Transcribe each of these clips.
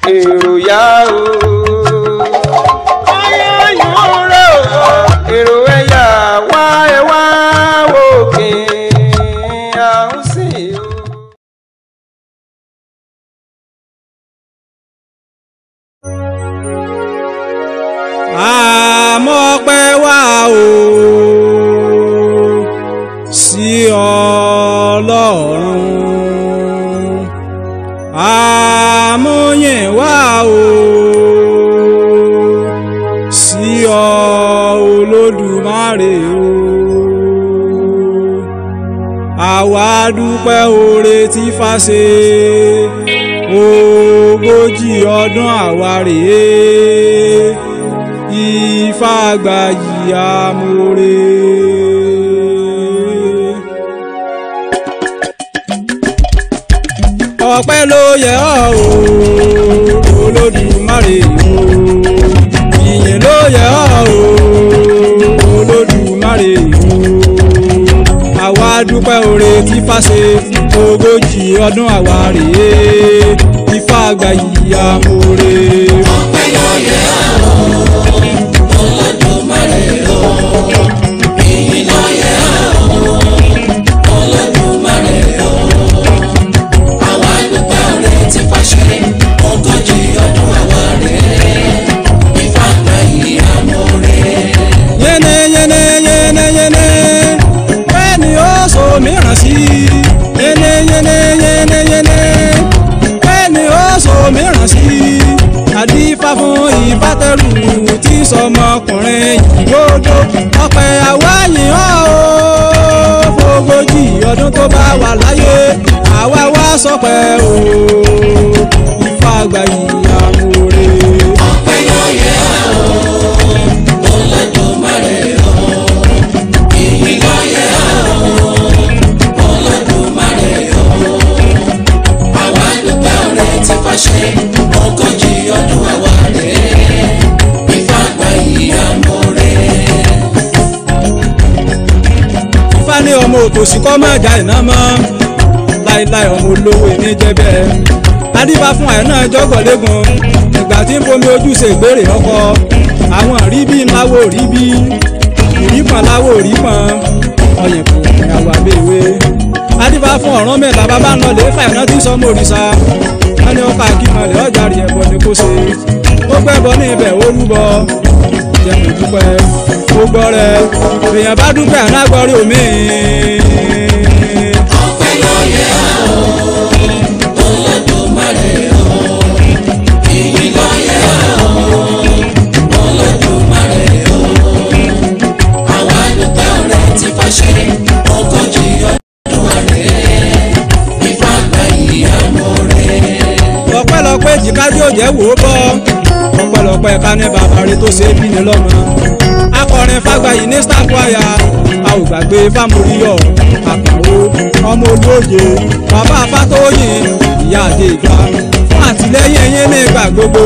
èrò yá o. ọyọ́ yóò rẹ̀ o. èrò ẹ̀yà wá ẹ wá wòkè àwọn sì o. àmọ́pẹ́ wá o sí ọlọ́run àmúyìn wá o sí ọ olódùmarè o àwa dúpẹ́ oore tí fàṣẹ ogójì ọdún àwa rèé ifá gbayì amóore. ọpẹ́ ló yẹ ọ́ o olódùmarè o ìyìn ló yẹ ọ́ o olódùmarè o àwa dúpẹ́ oore tí fàṣẹ ogójì ọdún àwa rèé ifá gbayì amóore. ọpẹ́ ló yẹ ọ́ olódùmarè o ìyìn ló yẹ ọ́ olódùmarè o àwa dúpẹ́ oore tí fàṣẹ ogójì ọdún àwa rèé Ifá gbayì amóore. yẹnẹ yẹnẹ yẹnẹ yẹnẹ bẹ́ẹ̀ni ó so mìíràn sí yẹnẹ yẹnẹ yẹnẹ yẹnẹ bẹ́ẹ̀ni ó so mìíràn sí àdífá fún ìbátẹrù tí sọmọkùnrin ìgbódò ọpẹ́ àwáyìn ọ́ o fógójì ọdún tó bá wà láyé àwa wá sọpẹ́ o Ifá gbayì amóore. ọpẹ́ ló yẹ ọ́ olódùmarè o ìyìn ló yẹ ọ́ olódùmarè o àwa dúpẹ́ oore tí fàṣẹ ogójì ọdún àwa rèé Ifá gbayì amóore. Ifá ní ọmọ òtòṣì kọ́ máa jà iná mọ́ láìláì ọmọ olówó ní jẹ́bẹ́ adífá fún àìná jọ́gọ̀lẹ́gùn ìgbà tí ń fomi ojú ṣe ìgbérè ọkọ àwọn ríbí ńláwó ríbí ìrípọn láwó rípọn ọyẹ̀kùn ìyàwó àbẹ̀wé adífá fún ọ̀rán mẹ́ta bàbá ń lọ lè fà iná tí sọmọ òrìṣà wọn ní ọkọ akímọ̀lẹ̀ ọjà rí ẹbọ ni kò ṣe ó gbẹ́bọ ní ibẹ̀ ó rúbọ jẹ́mi dúpẹ́ ó gbọ́ rẹ èèyàn bá dúpẹ́ ànágbọ́rí omi. ọpẹ́ ló yẹ ọ́ olódùmarè o ìyìn ló yẹ ọ́ olódùmarè o àwa dúpẹ́ oore tí fàṣẹ ogójì ọdún wa rèé Ifá gbayì amóore. ọpẹ́lọpẹ́ jìkájú òjẹ́ wò ó bọ́ ọpẹ́lọpẹ́ ká ní bàbá rẹ tó ṣe é bí ni lọ́mọ akọrin fàgbàyí ní star choir a ò gbàgbé fámúríyọ àkànwó ọmọ olóye bàbá fátóyìn ìyá àdé ìgbà fún àtìlẹ́yìn yín nígbà gbogbo.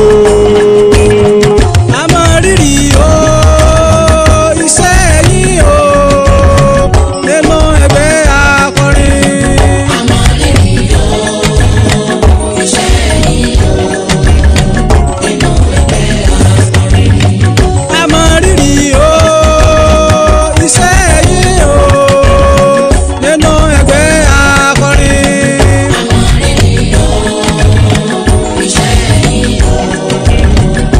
a mọ rírì o iṣẹ́ yín o nínú ẹgbẹ́ akọrin. àmọ́ rírì o iṣẹ́ yìí o inú ẹgbẹ́ akọrin. a mọ rírì o iṣẹ́ yín o nínú ẹgbẹ́ akọrin. àmọ́ rírì o iṣẹ́ yìí o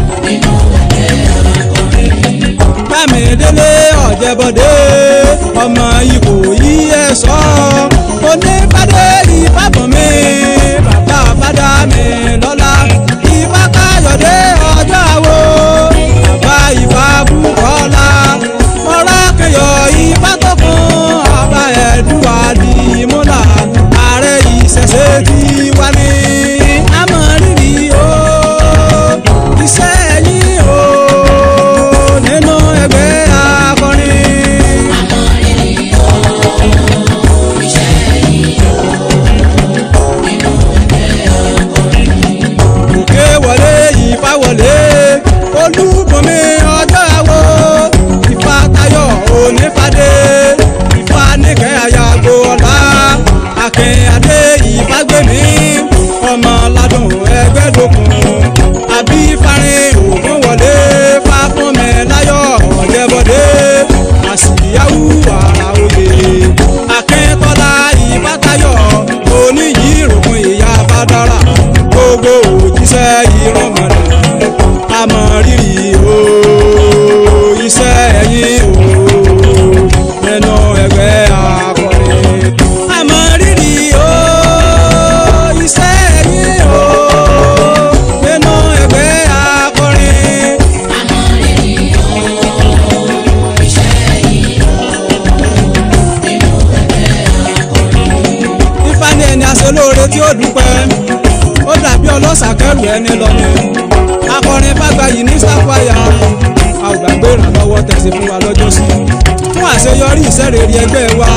ẹni aṣelóore tí ó dúpẹ́ ó dàbí ọlọ́ṣà kẹrù ẹni lọ́ni akọrin fàgbàyì ní sáfàyà a ò gbàgbé ìrànlọ́wọ́ tẹ̀sí fún wa lọ́jọ́ sí fún àṣeyọrí ìṣẹ́rẹ̀ẹ́rì ẹgbẹ́ wa.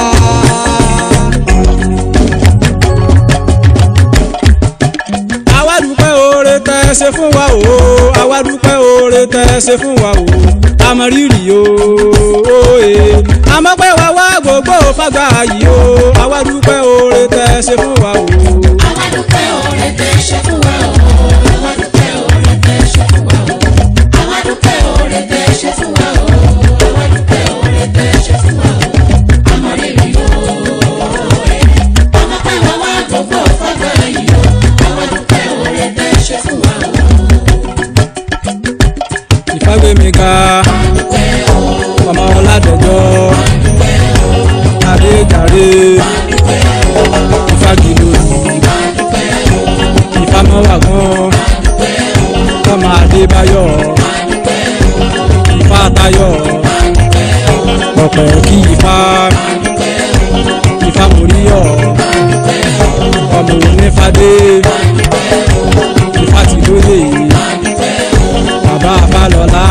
àwa dúpẹ́ oore tẹ́ ẹ ṣe fún wa o àwa dúpẹ́ oore tẹ́ ẹ ṣe fún wa o àmọ́ rírì o oye àmọ́ pé wá wá gbogbo fàgbà yìí o àwa dúpẹ́ oore tẹ́ ẹ ṣe fún wa o. Àwa dúpẹ́ oore tẹ́ ṣe fún wa o. Àwa dúpẹ́ oore tẹ́ ṣe fún wa o. Àwa dúpẹ́ oore tẹ́ ṣe fún wa o. Àwa dúpẹ́ oore tẹ́ ṣe fún wa o. Àmọ́ rírì o. Ọmọ pẹ́ wá wá gbogbo fọ́gbà yìí o. Àwa dúpẹ́ oore tẹ́ ṣe fún wa o. ìfagbémiga ọmọ ọládẹjọ adéjàre ìfagilóyè ìfamọwàgán ọmọ adébáyọ̀ ìfàtayọ̀ ọpẹ kí ifá ìfamòríyọ̀ ọmọ onífadé ìfàtìlóyè bàbá balọ̀lá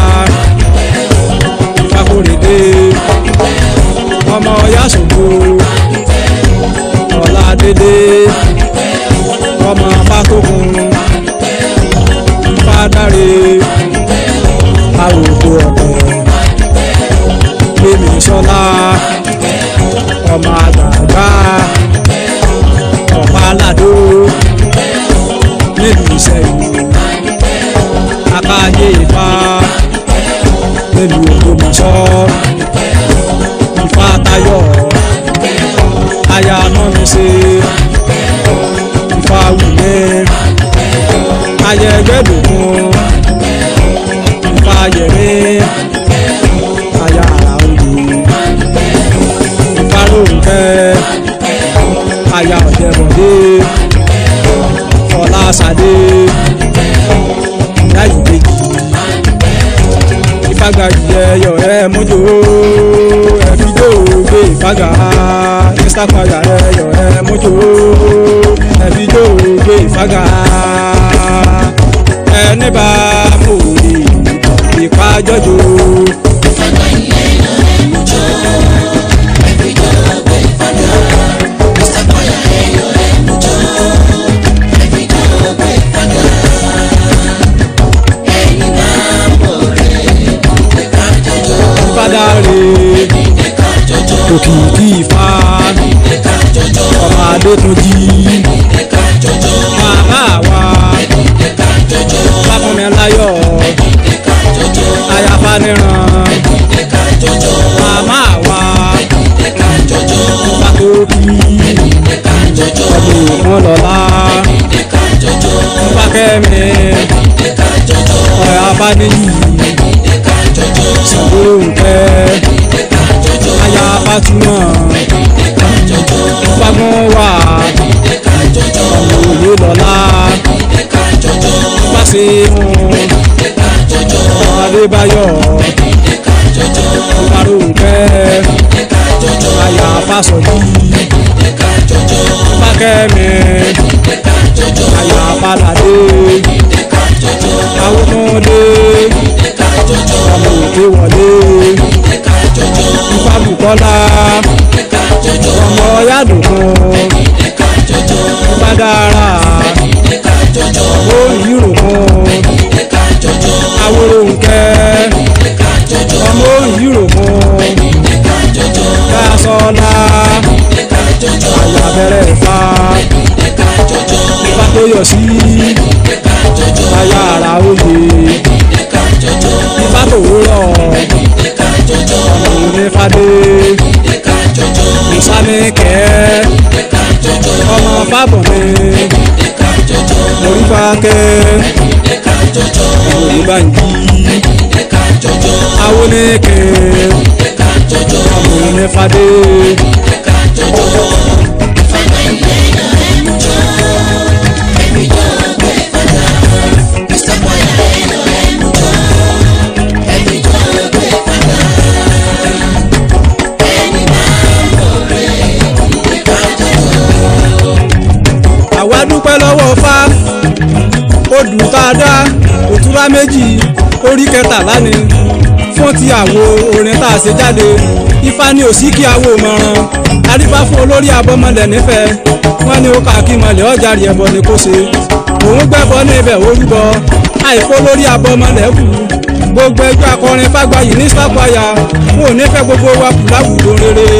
ìfakóredé ọmọ yasògo ọ̀làdédé ọmọ pátókun ìfádáre àròkọ ọ̀pẹ gbẹmí sọlá ọmọ àgbààgbà ọ̀pá aládó nílùú ìṣẹ̀yìn akáyé ifá nílùú Ògbómọ̀ṣọ́ ifá tayọ̀ aya mọ́mísẹ́ ifá wùmẹ́ ayẹgbẹ́dògún ifá yẹmẹ́ aya àrà oyè ifá lóńkẹ́ aya ọ̀jẹ̀bọ̀dé fọláṣadé láyé méjì ìfagbà yẹyọ ẹ mójó ẹfíjó gbé ìfagbà ìsàpàgà ẹyọ ẹ mójó ẹfíjó gbé ìfagbà ẹni bá mò lè ìpàjọjò. Fọ́gbà yìí lọ ẹ̀mú jọ. Ẹ̀fí jọ gbé fọ́gbà. Ìsàpọ̀yà ẹ̀yọ ẹ̀mú jọ. Ẹ̀fí jọ gbé fọ́gbà. Ẹ̀yin máa ń bọ̀ rẹ̀ ìdílé ká jọjọ. ìfadà rè Ìdílé ká jọjọ. òkìkí ìfà Ìdílé ká jọjọ. ọmọ adétúnjì Ìdílé ká jọjọ. màmá wa Ìdílé ká jọjọ. fáfúnmiláyọ̀ Ìdílé ká jọjọ. ayáfáníran Ìdílé ká jọjọ. màmá wa Ìdílé ká jọjọ. fàtókì Ìdílé ká jọjọ. ọmọ ògùn lọ́lá Ìdílé ká jọjọ. fákẹ́mi Ìdílé ká jọjọ. ọ̀rẹ́ abádéyì Ìdílé ká jọjọ. sàgbóǹkẹ́ Ìdílé ká jọjọ. aya fatuma Ìdílé ká jọjọ. fagun wà Ìdílé ká jọjọ. ọmọ òye lọ́lá Ìdílé ká jọjọ. fàṣẹ̀hún Ìdílé ká jọjọ. adébáyọ̀ Ìdílé ká jọjọ. faróǹkẹ́ Ìdílé ká jọjọ. aya fásọ̀jì Ìdílé ká jọjọ. fákẹ́mi Ìdílé ká jọjọ. aya padàdé Ìdílé ká jọjọ. awótúndé Ìdílé ká jọjọ. ọmọ òkè wọlé Ìdílé ká jọjọ. ifábùkọ́lá Ìdílé ká jọjọ. ọmọ yádùnkún Ìdílé ká jọjọ. ìbádára Ìdílé ká jọjọ. ó yírùkún Ìdílé ká jọjọ. awórónkẹ́ Ìdílé ká jọjọ. ọmọ yírùkún Ìdílé ká jọjọ. kásọ́lá Ìdílé ká jọjọ. àyàbẹ̀rẹ̀ ìfà Ìdílé ká jọjọ. ìfà tó yọ sí Ìdílé ká jọjọ. aya àrà oyè Ìdílé ká jọjọ. ìfà tó rọ̀ Ìdílé ká jọjọ. ọmọ onífàdé Ìdílé ká jọjọ. ìsánikẹ́ Ìdílé ká jọjọ. ọmọ fábọ̀mí Ìdílé ká jọjọ. orífàkẹ́ Ìdílé ká jọjọ. olùbànjí Ìdílé ká jọjọ. awóníkẹ́ Ìdílé ká jọjọ. ọmọ onífàdé Ìdílé ká jọjọ. Fọ́gbà ilé lọ ẹ̀mú jọ. Ẹ̀fí jọ gbé fọ́gbà. Ìsàpọ̀yà ẹ̀yọ ẹ̀mú jọ. Ẹ̀fí jọ gbé fọ́gbà. Ẹni máa ń bọ̀ rẹ̀ ìdílé ká jọjọ. adúpẹ́ lọ́wọ́ fá odù tá a dá òtúrá méjì orí kẹtàlá ni fún ti àwo orin tá a ṣe jáde ifá ní òsì kí awo mọ̀ràn adífá fún olórí abọ́mọlẹ̀ nífẹ̀ẹ́ wọ́n ní ó kà kí mọ̀lẹ́ ọjà rí ẹbọ ni kò ṣe òun gbẹ́bọ ní ibẹ̀ orúbọ àìkó lórí abọ́mọlẹ̀ kù gbogbo ẹgbẹ́ akọrin fágbáyì ní sápáyà wọn ò ní fẹ́ gbogbo wa kù láwùjọ rere.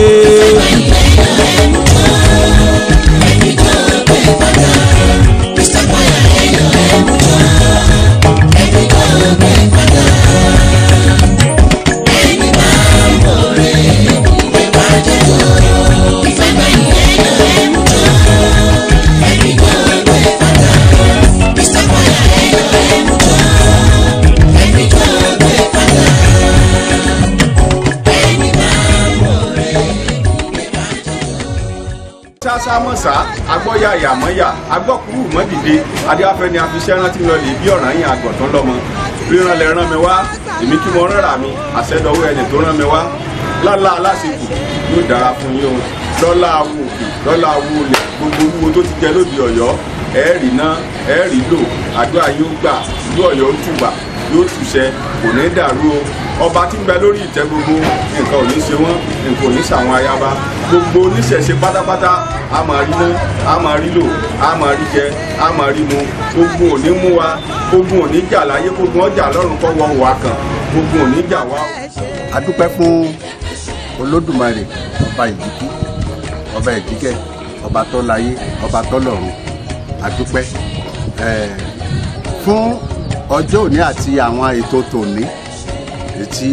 sásámọ̀sá agbọ́yà yàmọ́yà agbọ́kúrú mọ́dìde adéwáfẹ́ ni afiṣẹ́ rántí lọ lè bí ọ̀ràn yín àgọ̀tán lọ́mọ ríran lẹ rán mi wá èmi kí mo rán rà mí àṣẹdọ̀wọ́ ẹni tó rán mi wá lọ́la aláṣepù yóò dára fún yín o lọ́la awo òkè lọ́la awo olè gbogbo wúwo tó ti jẹ lóde ọ̀yọ́ ẹ̀ẹ́rì ná ẹ̀ẹ́rì lò àdúrà yóò gbà ìlú ọ̀yọ́ ó tùbà yóò túṣẹ kò ní dàrú o ọba tí ń bẹ lórí ìtẹ́ gbogbo nǹkan ò ní ṣe wọ́n nǹkan ò ní ṣàwọn ayaba gbogbo oníṣẹ̀ṣe pátápátá a máa rí ná a máa rí lò a máa rí jẹ a máa rí mu ogun ò ní mú wa ogun ò ní jà láyé ogun ọjà lọ́run kọ́ wọ́n wà kàn ogun ò ní jà wá. a dúpẹ́ fún olódùmarè ọba ìdíkí ọba ìdíkẹ́ ọba tó láyé ọba tó lọ́run a dúpẹ́ eh, fún ọjọ́ òní àti àwọn ètò tòní ètí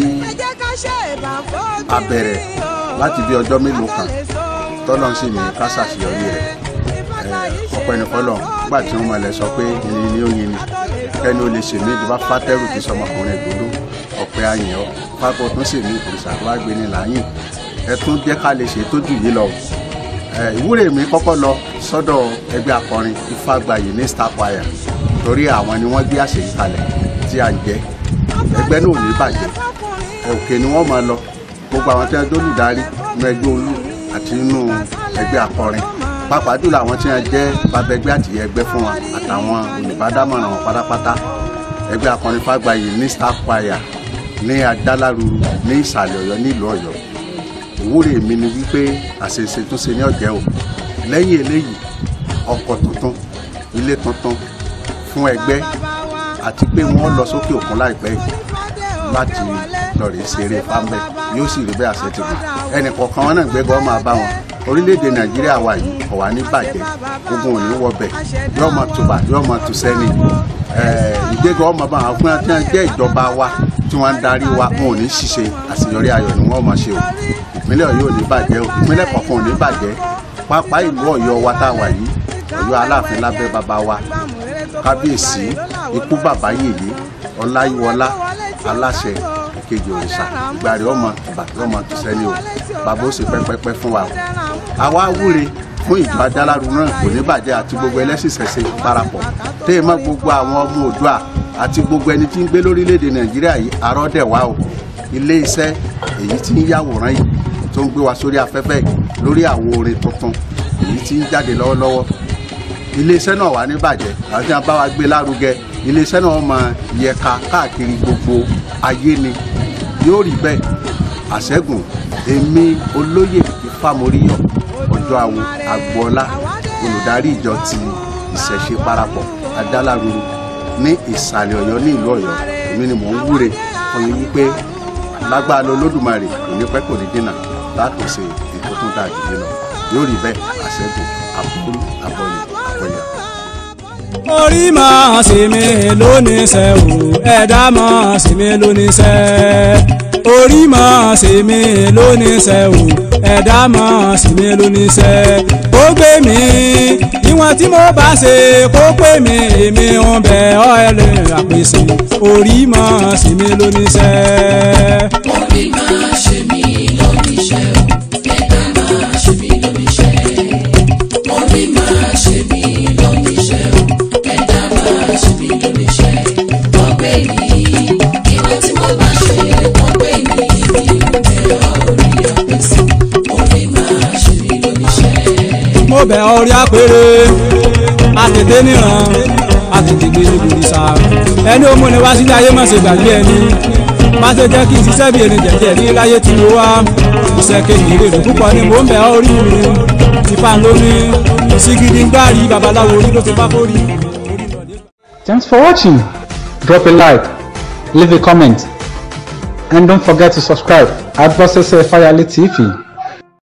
a bẹ̀rẹ̀ láti bí ọjọ́ mélòó kan tọ́lọ́n sì ní ká ṣàṣeyọrí rẹ̀ ọpẹ́ ní fọlọ́n nígbà tí wọ́n mọ̀lẹ́ sọ pé yìnyín ni ó yin ni kẹ́ni ó lè ṣèmí ìdúbà fátẹ́rù tí sọmọkùnrin ìgbòdo ọ̀pẹ ayìn ọ́ pápọ̀ tún sì ní òrìṣà tó wá gbé ní láyìn ẹ tún jẹ́ ká lè ṣe tó jù yìí lọ ìwúrè mi kọ́kọ́ lọ sọ́dọ̀ ẹgbẹ́ akọrin Ifágbayì ní star choir torí àwọn ni wọ́n gbé àṣeyí kalẹ̀ tí à ń jẹ́ ẹgbẹ́ náà ò ní bàjẹ́ òkè ni wọ́n máa lọ gbogbo àwọn tí wọ́n dólùdarí nínú ẹgbẹ́ olú àti nínú ẹgbẹ́ akọrin pàápàá jùlọ àwọn tí wọ́n jẹ́ babẹgbẹ́ àtìyẹ ẹgbẹ́ fún wa àtàwọn olùbádámọ̀ràn wọn pátápátá ẹgbẹ́ akọrin Fágbayì ní star choir ní adáláruru ní ìsàlẹ̀ Ọ̀yọ́ nílùú Ọ̀yọ́ ìwúrè mi ni wípé àṣeṣe tún ṣe ní ọ̀jẹ́ o lẹ́yìn eléyìí ọkọ̀ tuntun ilé tuntun fún ẹgbẹ́ àti pé wọ́n lọ sókè òkun láìpẹ́ yìí láti lọ rèé ṣeré fáńbẹ́ yóò sì rí bẹ́ẹ̀ àṣẹ ti gbà ẹnì kọ̀ọ̀kan wọn náà gbẹ́gọ́ máa bá wọn orílẹ̀-èdè nàìjíríà wa yìí kò wá ní bàjẹ́ ogun ò ní wọbẹ̀ yóò máa tùbà yóò máa tù sẹ́ni ìgbéga ọmọ bá wọn fún wọn jẹ́ ìjọba wa tí wọ́n ń darí wa wọn ò ní ṣiṣẹ́ àṣeyọrí ayọ̀ ni wọ́n máa ṣe o ìpínlẹ̀ ọ̀yọ́ ò ní bàjẹ́ o ìpínlẹ̀ kọ̀ọ̀kan ò ní bàjẹ́ pápá ìlú ọ̀yọ́ wa tá a wà yìí ọ̀yọ́ aláàfin lábẹ́ bàbá wa kábíyèsí ikú bàbá yèyé ọláyíwọlá aláṣẹ ìkejì òrìṣà ìgbàrí ọmọ ìbàdí ọmọ tùsẹ́ni o bàbá ó sì pẹ́pẹ́pẹ́ fún wa o àwa wúre fún ìjọ adáláru náà kò ní bàjẹ́ àti gbogbo ẹlẹ́sìn ṣẹ̀ṣẹ̀ parapọ̀ téè mọ́ gbogbo àwọn ọmọ òdua àti gbogbo ẹni tí ń gbé lórílẹ̀‐èdè nàìjíríà yìí àrọ́dẹ̀ wá o ilé iṣẹ́ èyí tí ń yàwòrán yìí tó ń gbé wa sórí afẹ́fẹ́ lórí àwo orin tuntun èyí tí ń jáde lọ́wọ́lọ́wọ́ iléeṣẹ́ náà wà ní bàjẹ́ àwọn tí wọ́n bá wa gbé lárugẹ iléeṣẹ́ náà máa yẹka káàkiri gbogbo ayé ni yóò rí bẹ́ẹ̀ àṣẹ́gun èmi olóyè ìfàmóríyọ̀ ọjọ́ àwo agboola olùdarí ìjọ ti ìṣẹ̀ṣe parapọ̀ adáláruru ní ìsàlẹ̀ ọ̀yọ́ ní ìlú ọ̀yọ́ èmi ni mò ń wúre fún yín wípé lágbára olódùmarè kò ní pẹ́ kò ní dínà látòsí ètò tó dáa jù yín lọ yóò rí bẹ́ẹ̀ àṣẹ́gun àbúrú àbọ̀yè àbọ̀yà. orí máa sì mí lónìí sẹ́ o ẹ̀dá máa sì mí lónìí sẹ́ orí máa sì mí lónìí sẹ́ o ẹ̀dá máa sì mí lónìí sẹ́ ó gbé mi ìwọ̀n tí mo bá ṣe kó pé mi èmi ń bẹ ọ́ ẹlẹ́ àpèsè orí máa sì mí lónìí sẹ́. orí máa ṣe mí lóníṣẹ́ o ẹ̀dá máa ṣe mí lóníṣẹ́ orí máa ṣe mí lóníṣẹ́ o ẹ̀dá máa ṣe mí lóníṣẹ́ ọgbẹ́ mi ìwọ tí mo bá ṣe ọgbẹ́ mi ẹ̀rọ orí àpèsè orí máa ṣe mí lóníṣẹ́. mo bẹ̀ ọ́ rí àpèrè àtètè níran àtètè gbé ní òrìṣà ẹni ó múni wá sílé ayé má ṣe gbàgbé ẹni má ṣe jẹ́ kí n ṣiṣẹ́ bí erin jẹ̀jẹ̀ ní láyé tí mo wá iṣẹ́ kékeré rẹ̀ púpọ̀ ni mò ń bẹ̀ ọ́ orí mi ìfà lóní ìṣígidi ń gbárí babaláwo orí ló ti bá kórì. Thanks for watching. Drop a like, leave a comment, and don't forget to subscribe at Bossese Fayale TV.